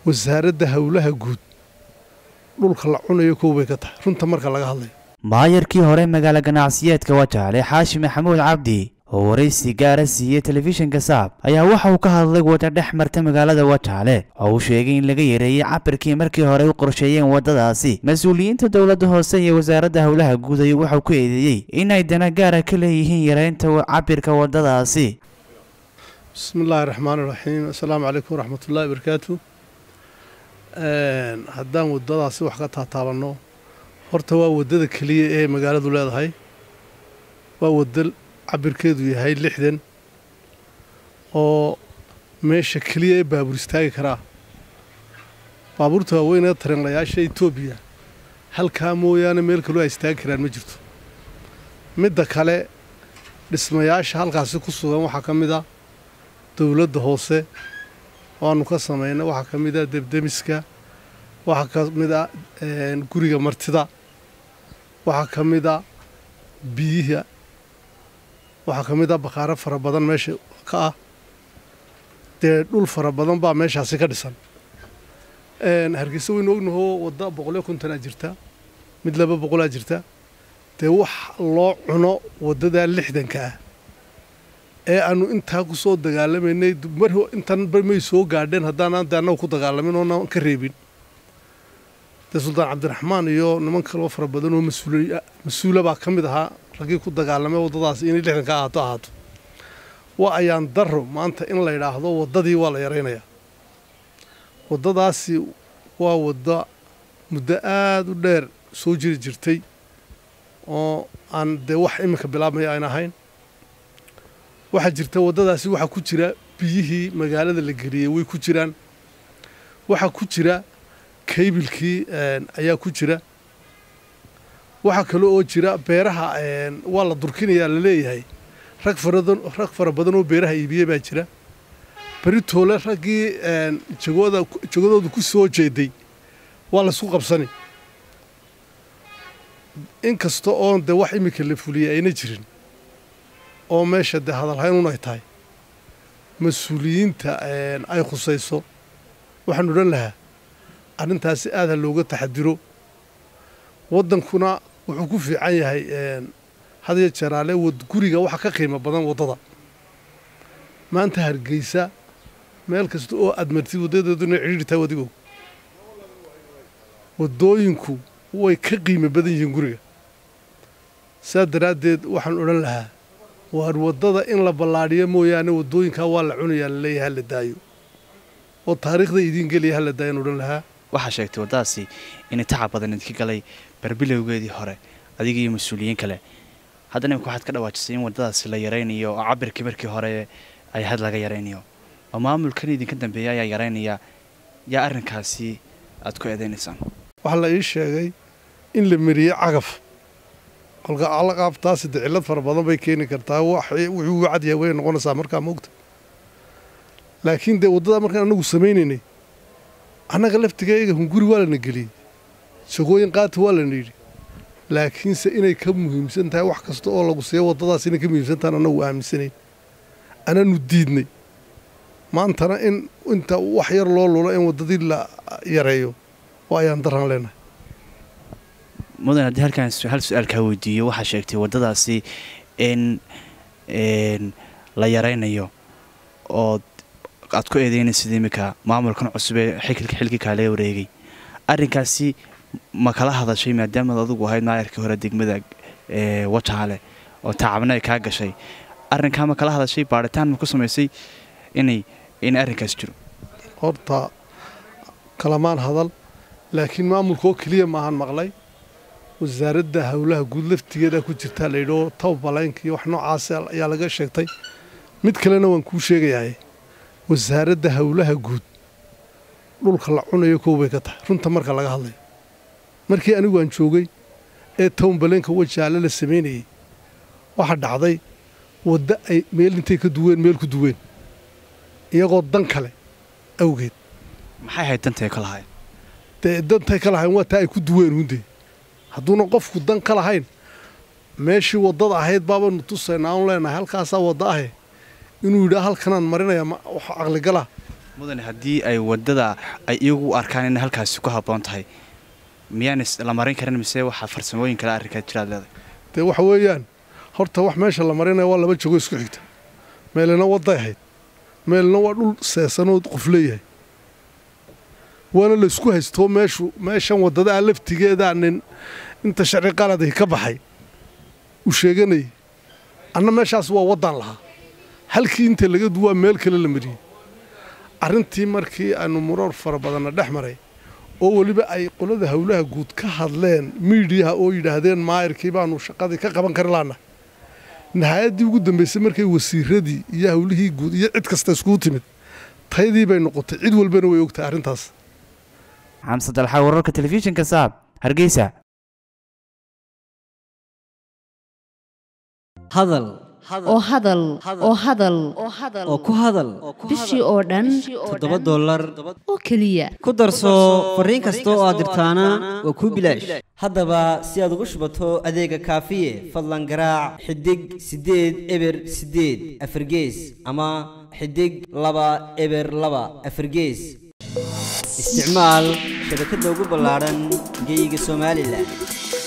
wasaaradda howlaha guud dhulka la cunayo kow bay ka tahay runta marka laga hadlayo maayarkii hore magaalo ganacsiyeedka wajaale xaashi maxamuud cabdi oo waraysi gaara siiyey telefishinka saab ayaa waxa uu ka hadlay wada dhex marta magaalada wajaale oo uu sheegay in laga yareeyey cabirkii markii hore u qorsheeyeen waddadaasi mas-uuliyiinta dowladda hoose iyo wasaaradda howlaha guud ayuu waxau ku eedeeyey inay dana gaara ka leeyihiin yareynta cabirka waddadaasi bismi illaahi raxmaani raxiim assalaamu calaykum waraxmatullahi barakaatu haddaan waddadaasi wax ka taataabanno horta waa waddada keliya ee magaaladu leedahay waa wadda cabirkeedu yahay lixdan oo meesha keliya ee baabuur istaagi karaa baabuurta waaweyn ee tareenlayaasha etoobiya halkaa mooyaane meel kaloo ay istaagi karaan ma jirto midda kale dhismayaasha halkaasi ku sugan waxaa ka mid a dowladda hoose waanu ka samaynay waxaa ka mid a debdemiska waxaa ka mid a guriga martida waxaa ka mid a biyiha waxaa ka mid a baqaaro fara badan meesha ka ah dee dhul fara badan baa meeshaasi ka dhisan hargeysa waynu ognahoo wadda boqolyo kontonaa jirta mid laba boqolaa jirta dee wax loo cuno waddadaa lixdanka ah ee aanu intaa ku soo dagaalamaynay mar intan may soo gaadheen haddaanaan de annagu ku dagaalamin oonaan ka reebin dee suldaan cabdiraxmaan iyo niman kaloo fara badan oo mas-uula baa ka mid ahaa raggii ku dagaalamay waddadaasi inay lixdanka ahaato ahaato waa ayaan darro maanta in la yidhaahdo waddadii waa la yaraynayaa waddadaasi waa wadda muddo aada u dheer soo jiri jirtay oo aan dee wax iminka bilaabmaya ayn ahayn waxaa jirta waddadaasi waxaa ku jira biyihii magaalada la geliyey way ku jiraan waxaa ku jira kaybilkii ayaa ku jira waxaa kale oo jira beeraha waa la durkinayaa la leeyahay rag faradan rag fara badan oo beeraha iibiye baa jira beritoole raggii jagooda jagadooda ku soo jeeday waa laysku qabsani inkasta oon dee wax iminka la fuliyay ayna jirin oo meesha dee hadalhaynun ay tahay mas-uuliyiinta ay khusayso waxaan odhan lahaa arrintaasi aada looga taxadiro waddankuna wuxuu ku fiican yahay hadiyo jaraale guriga waxa ka qiimo badan waddada maanta hargeysa meel kasta oo aad martid waddadeeduna cidhiirtaa wadigow waddooyinku way ka qiimo badan yihiin guriga saa daraaddeed waxaan odhan lahaa waar waddada in la ballaadhiyo mooyaane waddooyinkaa waa la cunayaa laleeyahay hala daayo oo taariikhda idiin geliya hala daayaan odhan lahaa waxaa sheegtay waddadaasi inay tacab badan idinka galay barbilowgeedii hore adiga iyo mas-uuliyiin kale haddana imika waxaad ka dhawaajisay in waddadaasi la yaraynayo oo cabirkii markii hore ay had laga yaraynayo oo maamulkan idinka dambeeya ayaa yaraynaya yaa arrinkaasi aad ku eedaynaysaan waxaa la ii sheegay in la mariyey cagaf alqaabtaasi de cillad fara badan bay keeni kartaa wuxuu u cadyahay way noqonaysaa markaa moogta laakiin dee waddadaa markaan annagu samaynaynay annaga laftigeega hunguri waa lana geliyey shagooyin qaata waa lana yidhi laakiinse inay ka muhiimsan tahay wax kasta oo lagu siiyo waddadaas inay ka muhiimsan tahan annagu aaminsanayn anaanu diidnay maantana in inta wax yar loo lulo in waddadii la yareeyo oo ayaan daraan leenahay mudan haddii halkaan hal su-aal kaa weydiiyo waxaa sheegtay waddadaasi in la yaraynayo oo aad ku eedeynaysid iminka maamulkan cusub ee xilka xilkii kaale wareegay arrinkaasi ma kala hadashay maadaamaad adugu ahayd maayarkii hore degmada wajaale oo tacabna ay kaa gashay arrinkaa ma kala hadashay baadhitaan ma ku samaysay inay in arrinkaas jiro horta kalamaan hadal laakiin maamulka oo keliya maahan maqlay wasaaradda howlaha guud laftigeeda ku jirtaa layidhao tawbalaynka iyo wax noocaas ayaa laga sheegtay mid kalena waan kuu sheegayahay wasaaradda howlaha guud dhulka la cunayo kow bay ka tahay runta marka laga hadlayo markii anigu aan joogay ee townbaleenka wajaale la samaynayey waxaa dhacday wadda ay meel intay ka duween meel ku duween iyagoo dan kale awgeed maxay ahayd dantay ka lahayn dee dantay ka lahayn waa taa ay ku duween hundee hadduuna qofku dan ka lahayn meeshii waddada ahayd baabanu tusaynaa aanu leenahay halkaasaa wadda ahe inuu yidhaa halkanaan marinaya wax caqligala mudane haddii ay waddada ay iyagu u arkaan inay halkaasi ku habboon tahay miyaan la marin karin mise waxaa farsamooyin kale arrinkaa jiraad leedahay dee waxa weeyaan horta wax meesha la marinaya waa laba jago isku xigta meelina wadday ahayd meelina waa dhul seesanood qof leeyahay waana laysku haystoo meeshu meeshan waddada ah laftigeedaa nin inta sharci qaladii ka baxay uu sheeganayay anna meeshaas waa waddaan lahaa halkii inta laga duwaa meel kale la mariyey arrintii markii aanu muroor fara badanna dhex maray oo weliba ay qolada howlaha guud ka hadleen miidiyaha oo yidhaahdeen maayirkii baanu shaqadii ka qaban kari laana nahayaddii ugu dambaysay markay wasiiradii iyo howlihii guud iyo cid kasta iskugu timid taydii bay noqotay cid walbana way ogtahay arrintaas xamse dalxa wararka telefishinka saab hargeysa hadal oo hadal oo hadal oo ku hadal bishii oo dhan toddoba dollar oo keliya ku darso fariin kasta oo aad dirtaana waa kuu bilaash haddaba si aad ugu shubato adeega kaafiye fadlan garaac xidig siddeed eber siddeed afargees ama xidig laba eber laba afargees isticmaal shabakadda ugu ballaadhan geeyiga somalilan